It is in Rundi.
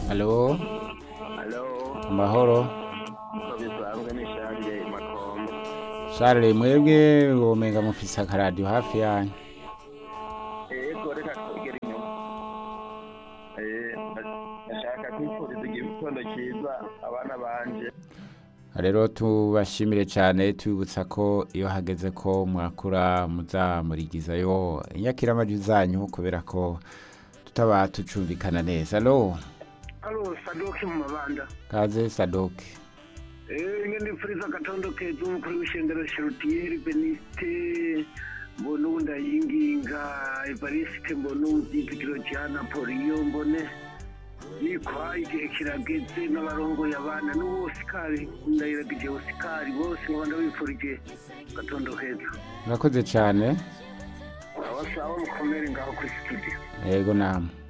Halo, Halo, amahoro. uko bisanzwe ni Charles Makombo. Charles mwebwe womenga mufise akaradiyo hafi yanyu. Ego reka twegere inyuma. Eh, ndashaka kwifuriza igitondo cyiza abana banje. Rero tubashimire cyane tubibutsa ko iyo hageze ko mwakura muzamurigizayo inyakiramajwi zanyu kubera ko tutaba tucumvikana neza. Halo, Alo, Sadoki mu mabanda. kaze Sadoki. Eh, nge ndipfuriza agatondo keza umukuru w'ishengero Sherutieri Beniste mbona ubu ndayinginga Evariste mbona ubyizigiro cya Napoleon mbone yikwa igihe kirageze n'abarongoye abana n'uwo Osikari ndayiragije Osikari bose nkaba ndabifurije agatondo keza Murakoze cyane. abasawa mukomere ngaho kuri studio Yego namwe.